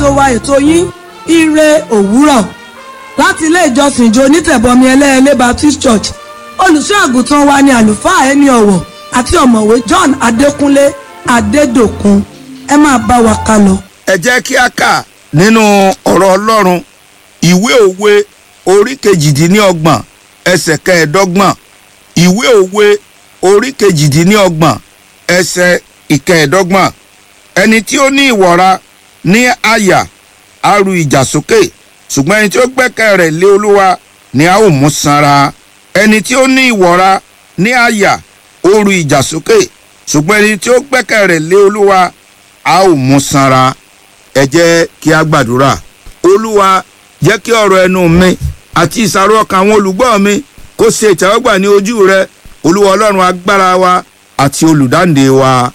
ètò wa ètò yín ire òwúrọ̀ láti ilé ìjọsìn ìjọ onítẹ̀bọmi ẹlẹ́ẹ̀lẹ́ Baptist Church olùṣọ́ àgùntàn wa ni àlùfáà ẹni ọ̀wọ̀ àti ọ̀mọ̀wé John Adékúnlé Adédòkun ẹ máa bá wa ká lọ. ẹ jẹ́ kí a kà nínú ọ̀rọ̀ Ọlọ́run ìwé òwe orí kejìdínlọ́gbọ̀n ẹsẹ̀ kẹẹ̀ẹ́dọ́gbọ̀n ìwé òwe orí kejìdínlọ́gbọ̀n ẹsẹ̀ ìkẹẹ̀ẹ́dọ́gbọ̀n ẹni tí ó ní ìwọra ní àyà á ru ìjà sókè ṣùgbọ́n ẹni tí ó gbẹ́kẹ̀ rẹ̀ lé Olúwa ni a ó mú sanra ẹni tí ó ní ìwọra ní àyà ó ru ìjà sókè ṣùgbọ́n ẹni tí ó gbẹ́kẹ̀ rẹ̀ lé Olúwa a ó mú sanra ẹ jẹ́ kí a gbàdúrà Olúwa jẹ́ kí ọ̀rọ̀ ẹnu mi àti ìsàrò ọkàn àwọn olùgbọ́ mi kó ṣe ìtẹ́wọ́gbà ní ojú rẹ Olúwa Ọlọ́run agbára wa àti olùdáǹdè wa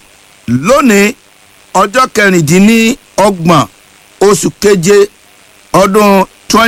lónìí ọjọ́ kẹrìndínlọ́gbọ̀n oṣù keje ọdún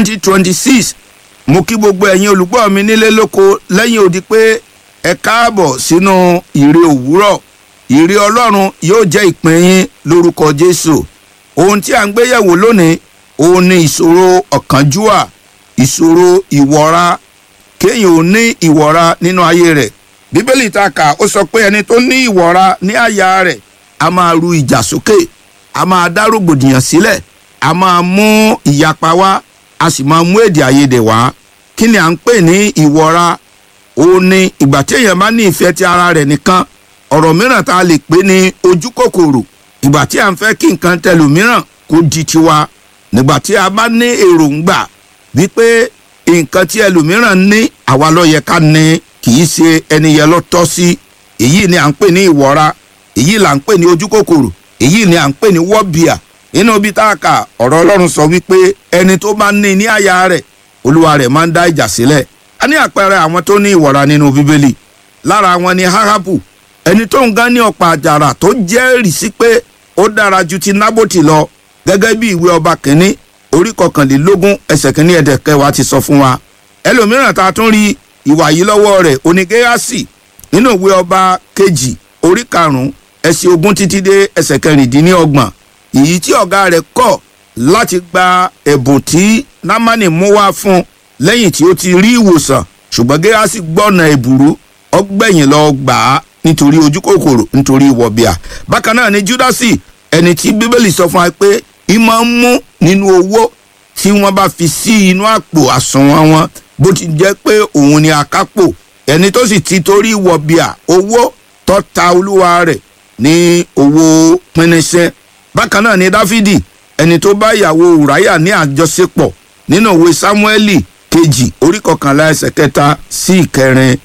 2026 mo kí gbogbo ẹ̀yin olùgbọ́ mi nílé lóko lẹ́yìn odi pé ẹ káàbọ̀ sínú ìre òwúrọ̀ ìre Ọlọ́run yóò jẹ́ ìpín yín lórúkọ Jésù ohun tí a ń gbéyẹ̀wò lónìí òun ni ìṣòro ọ̀kánjúwà ìṣòro ìwọra kéèyàn ò ní ìwọra nínú ayé rẹ̀ bíbélì ta kà ó sọ pé ẹni tó ní ìwọra ní àyà rẹ̀ a máa ru ìjà sókè a máa dá rògbòdìyàn sílẹ̀ a máa mú ìyapa wá a sì máa mú èdè àìyedè wá kí ni à ń pè ní ìwọra òun ni ìgbà tí èèyàn bá ní ìfẹ́ ti ara rẹ̀ nìkan ọ̀rọ̀ mìíràn tá a lè pè ní ojú kòkòrò ìgbà tí à ń fẹ́ kí nǹkan tẹlòmíràn kó di tiwa nígbà tí a bá ní èròǹgbà wípé nǹkan tí ẹlòmíràn ní àwa ló yẹ ká ní kì í ṣe ẹni yẹn ló tọ́ sí èyí ni à ń pè ní ìwọra èyí là ń pè ní ojú kòkòrò èyí ni à ń pè ní wọ́bìà nínú ibi tá a kà ọ̀rọ̀ ọlọ́run sọ wípé ẹni tó bá ní ní àyà rẹ̀ olúwa rẹ̀ máa ń dá ìjà sílẹ̀ a ní àpẹẹrẹ àwọn tó ní ìwọra nínú bíbélì lára wọn ni Áhábù ẹni tó ń gán ní ọ̀pá àjàrà tó jẹ́rìí sí pé ó dára ju ti Nábótì lọ gẹ́gẹ́ bí ìwé ọba kìnní orí kọkànlélógún ẹsẹ̀ kìíní ẹ̀dẹ̀ kẹwàá ti sọ fún wa ẹlòmíràn tá a tún rí ìwà yìí lọ́wọ́ rẹ̀ onígéyàsì nínú ìwé ọba kejì orí karùn-ún ẹsẹ̀ ogún títí dé ẹsẹ̀ kẹrìndínlọ́gbọ̀n èyí tí ọ̀gá rẹ̀ kọ̀ láti gba ẹ̀bùn tí námánì mú wá fún lẹ́yìn tí ó ti rí ìwòsàn ṣùgbọ́n géyàsì gbọ́nà ẹ̀bùrú ọgbẹ̀yìn lọ gbà á nítorí ojú kòkòrò nítorí ìwọ̀bìà bákan náà ni júdásì ẹni tí bíbélì sọ fún wa pé ìmọ̀ ń mú nínú owó tí wọ́n bá fi sí inú àpò àsùnwọ̀n wọn bó ti jẹ́ pé òun ni akápò ẹni tó sì ti torí ìwọ̀bìà owó tó ta olúwa rẹ̀ ní owó pínísẹ́ bákan náà ni dáfídì ẹni tó bá ìyàwó ùráyà ní àjọṣepọ̀ nínú òwe sámúẹ́lì kejì orí kọkànlá ẹsẹ̀ kẹta sí ìkẹrin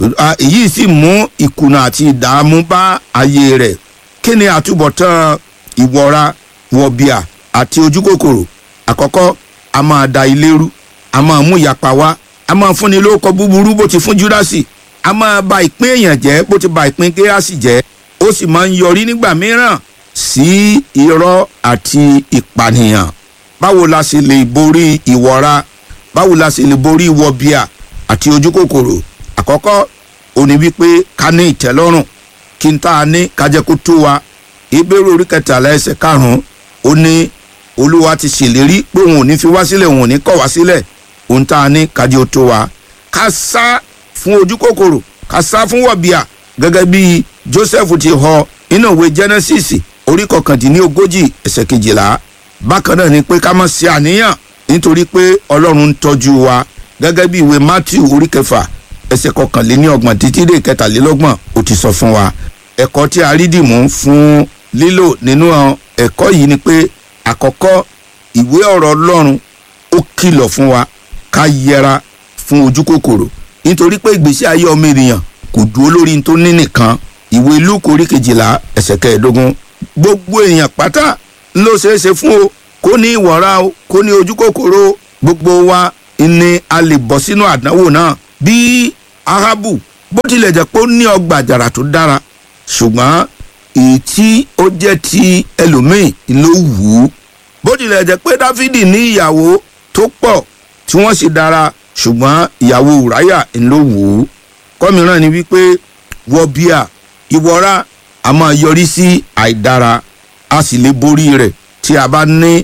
èyí sì mú ìkùnà àti ìdààmú bá ayé rẹ̀ kí ni àtúbọ̀tán ìwọra wọ̀bìà àti ojú kòkòrò àkọ́kọ́ a máa da ilé rú a máa mú ìyapa wá a máa fúnni lórúkọ búburú bó ti fún júdásì a máa ba ìpín èèyàn jẹ́ bó ti ba ìpín géásì jẹ́ ó sì máa ń yọrí nígbà mìíràn sí irọ́ àti ìpànìyàn báwo la sì lè borí ìwọra báwo la sì lè borí wọ̀bìà àti ojú kòkòrò àkọ́kọ́ òní wípé ká ní ìtẹ́lọ́rùn kí n tá a ní kájẹ́ kó tó wa ìbéèrè orí kẹtàlá ẹsẹ̀ karùn-ún ó ní olúwa ti ṣèlérí pé òun ò ní fi wá sílẹ̀ òun ò ní kọ̀ wá sílẹ̀ òun tá a ní kájẹ́ ó tó wa ká sá fún ojú kòkòrò ká sá fún wọ̀bìà gẹ́gẹ́ bí Joseph ti họ nínú ìwé Genesis orí kọkàndínlógójì ẹsẹ̀ kejìlá bákan náà ni pé ká má ṣe àníyàn nítorí pé ọlọ́run ń tọ́jú wa gẹ́gẹ́ bí ìwé Matthew orí kẹfà ẹsẹ̀ kọkànléní ọgbọ̀n títí dé kẹtàlélọ́gbọ̀n ó ti sọ fún wa ẹ̀kọ́ tí a rí dìmú fún lílò nínú ẹ̀kọ́ yìí ni pé àkọ́kọ́ ìwé ọ̀rọ̀ Ọlọ́run ó kìlọ̀ fún wa ká yẹra fún ojú kòkòrò nítorí pé ìgbésí ayé ọmọ ènìyàn kò dúró lórí tó ní nìkan ìwé Lúùkù orí kejìlá ẹsẹ̀ kẹẹ̀ẹ́dógún gbogbo èèyàn pátá ló ṣeé ṣe fún o kó ní ìwọ̀ra o kó ní ojú kòkòrò gbogbo wa ni a lè bọ́ sínú àdánwò náà bí Áhábù bó tilẹ̀ jẹ́ pé ó ní ọgbà àjàrà tó dára ṣùgbọ́n èyí tí ó jẹ́ ti ẹlòmíì ló wù ú bó tilẹ̀ jẹ́ pé Dáfídì ní ìyàwó tó pọ̀ tí wọ́n sì dára ṣùgbọ́n ìyàwó Ùráyà ló wù ú kọ́mìíràn ni wípé wọ̀bìà ìwọra a máa yọrí sí àìdára a sì lè borí rẹ̀ tí a bá ní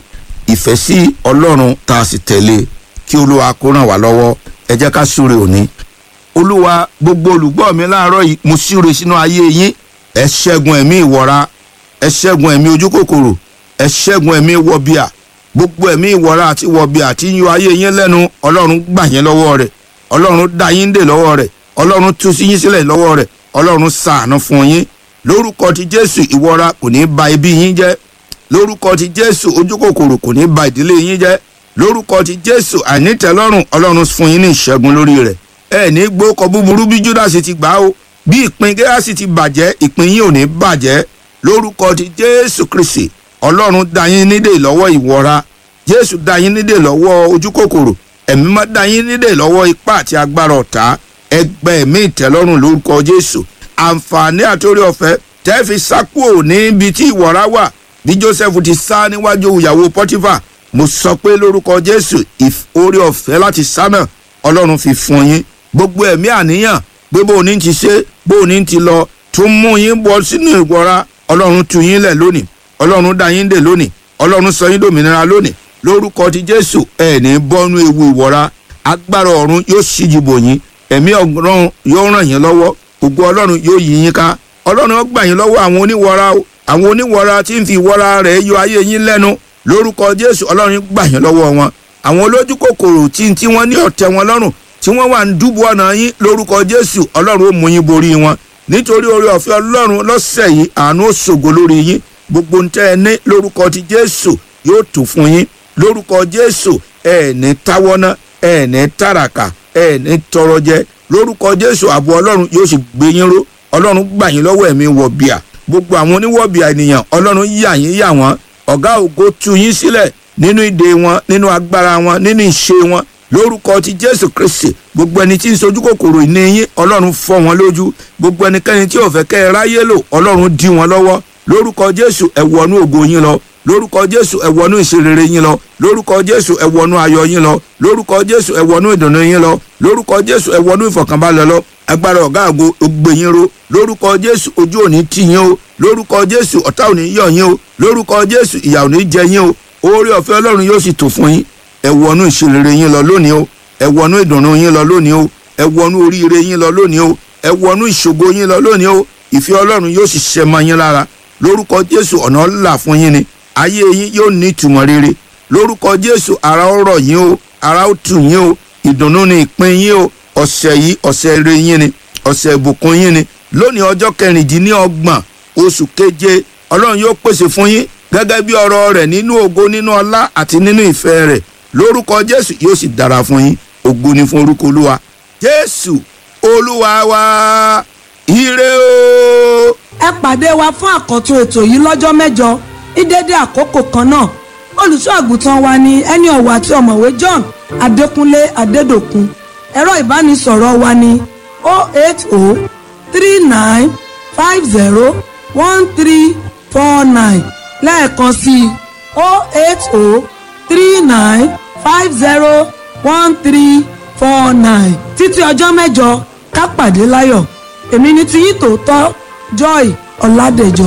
ìfẹ́ sí ọlọ́run tá a sì tẹ̀lé kí olúwa kó ràn wá lọ́wọ́ ẹ jẹ́ ká súre òní olúwa gbogbo olùgbọ́ mi láàárọ̀ yìí mo súre sínú ayé yín ẹ ṣẹ́gun ẹ̀mí ìwọra ẹ ṣẹ́gun ẹ̀mí ojúkòkòrò ẹ ṣẹ́gun ẹ̀mí wọbíà gbogbo ẹ̀mí ìwọra àti wọbíà tí ń yọ ayé yín lẹ́nu ọlọ́run gbà yín lọ́wọ́ rẹ̀ ọlọ́run dá yín dè lọ́wọ́ rẹ̀ ọlọ́run tú sí yín sílẹ̀ lọ́wọ́ rẹ̀ ọlọ́run ṣàánú fún yín lórúkọ ti jésù ìwọra kò ní ba ibi yín jẹ́ lórúkọ ti jésù ojúkòkòrò kò ní ba ìdílé yín jẹ́ lórúkọ ti jésù àìnítẹ́lọ́rùn ọlọ́run fún yín ní ìṣẹ́gun lórí rẹ̀ ẹ ní gbókọ búburú bí júdásì ti gbà ó bí ìpín gẹ́ásì ti bàjẹ́ ìpín yín ò ní bàjẹ́ lórúkọ ti jésù kristi ọlọ́run dá yín nídè lọ́wọ́ ìwọra jésù dá yín nídè lọ́wọ́ ojúkòkòrò ẹ̀mí má dá yín nídè lọ́wọ́ ipá àti agbára ọ̀tá ẹgbẹ́ ẹ̀mí ìtẹ́lọ́rùn lórúkọ jésù àǹfààní àtòrí ọ̀fẹ́ tẹ́ fi sákúò níbi tí ìwọra wà bí joseph ti sá níwájú ìyàwó pọtífà mo sọ pé lórúkọ jésù orí ọ̀fẹ́ láti sá náà ọlọ́run fi fún yín gbogbo ẹ̀mí àníyàn pé bó o ní ti ṣe bó o ní ti lọ tó mú yín bọ́ sínú ìwọra ọlọ́run tú yín lẹ̀ lónìí ọlọ́run dá yín dè lónìí ọlọ́run sọ yín dòmìnira lónìí lórúkọ ti jésù ẹ̀ ní bọ́nú ewu ìwọra agbára ọ̀run yóò ṣíjú bò yín ẹ̀mí ọ̀run yóò ràn yín lọ́wọ́ ògo ọlọ́run yóò yí yín ká ọlọ́run ó gbà yín lọ́wọ́ àwọn oníwọra o àwọn oníwọra tí ń fi ìwọra rẹ̀ yọ ayé yín lẹ́nu lórúkọ jésù ọlọ́run gbà yín lọ́wọ́ wọn àwọn olójú kòkòrò tí tí wọ́n ní ọ̀tẹ̀ wọn lọ́rùn tí wọ́n wà ń dúbò ọ̀nà yín lórúkọ jésù ọlọ́run ó mú yín borí wọn nítorí orí ọ̀fẹ́ ọlọ́run lọ́sẹ̀ yìí àánú ó ṣògo lórí yín gbogbo ntẹ́ ẹ ní lórúkọ ti jésù yóò tù fún yín lórúkọ jésù ẹ ní táwọ́ná ẹ ní tàràkà ẹ ní tọrọ jẹ lórúkọ jésù ààbò ọlọ́run yóò sì gbé yín ró ọlọ́run gbà yín lọ́wọ́ ẹ̀mí wọ̀bìà gbogbo àwọn oníwọ̀bìà ènìyàn ọlọ́run yà yín yà wọ́n ọ̀gá ògo tú yín sílẹ̀ nínú ìdè wọn nínú agbára wọn nínú ìṣe wọn lórúkọ ti jésù kristi gbogbo ẹni tí ń sojú kòkòrò ìní yín ọlọ́run fọ́ wọn lójú gbogbo ẹnikẹ́ni tí ò fẹ́ kẹ́ ẹ ráyé lò ọlọ́run dí wọn lọ́wọ́ lórúkọ jésù ẹ wọnú ògo yín lọ lórúkọ jésù ẹ wọnú ìṣerere yín lọ lórúkọ jésù ẹ wọnú ayọ̀ yín lọ lórúkọ jésù ẹ wọnú ìdùnnú yín lọ lórúkọ jésù ẹ wọnú ìfọ̀kànbalẹ̀ lọ agbára ọ̀gá àgbo ògbé yín ro lórúkọ jésù ojú òní tì yín o lórúkọ jésù ọ̀tá òní yọ̀ yín o lórúkọ jésù ìyà òní jẹ yín o oore ọ̀fẹ́ ọlọ́run yóò sì tò fún yín ẹ wọnú ìṣerere yín lọ lónìí o ẹ wọnú ìdùnnú yín lọ lónìí o ẹ wọnú oríire yín lọ lónìí o ẹ wọnú ìṣògo yín lọ lónìí o ìfẹ́ ọlọ́run yóò sì ṣẹ mọ́ yín lára lórúkọ jésù ọ̀nà là fún yín ni ayé yín yóò ní ìtumọ̀ rere lórúkọ jésù ara ó rọ̀ yín o ara ó tù yín o ìdùnnú ni ìpín yín o ọ̀sẹ̀ yìí ọ̀sẹ̀ ire yín ni ọ̀sẹ̀ ìbùkún yín ni lónìí ọjọ́ kẹrìndínlọ́gbọ̀n oṣù keje ọlọ́run yóò pèsè fún yín gẹ́gẹ́ bí ọ̀rọ̀ rẹ̀ nínú ògo nínú ọlá àti nínú ìfẹ́ rẹ̀ lórúkọ jésù yóò sì dára fún yín ògo ni fún orúkọ olúwa jésù olúwa wa ire o. ẹ pàdé wa fún àkọ́tún ètò yìí lọ́jọ́ mẹ́jọ ní dédé àkókò kan náà olùṣọ́ àgùntàn wa ni ẹni ọ̀wọ̀ àti ọ̀mọ̀wé john adékúnlé adédòkun ẹ̀rọ ìbánisọ̀rọ̀ wa ni 08039501349 lẹ́ẹ̀kan sí i 08039501349 títí ọjọ́ mẹ́jọ ká pàdé láyọ̀ èmi ni tiyín tòótọ́ joy ọ̀làdẹ̀jọ.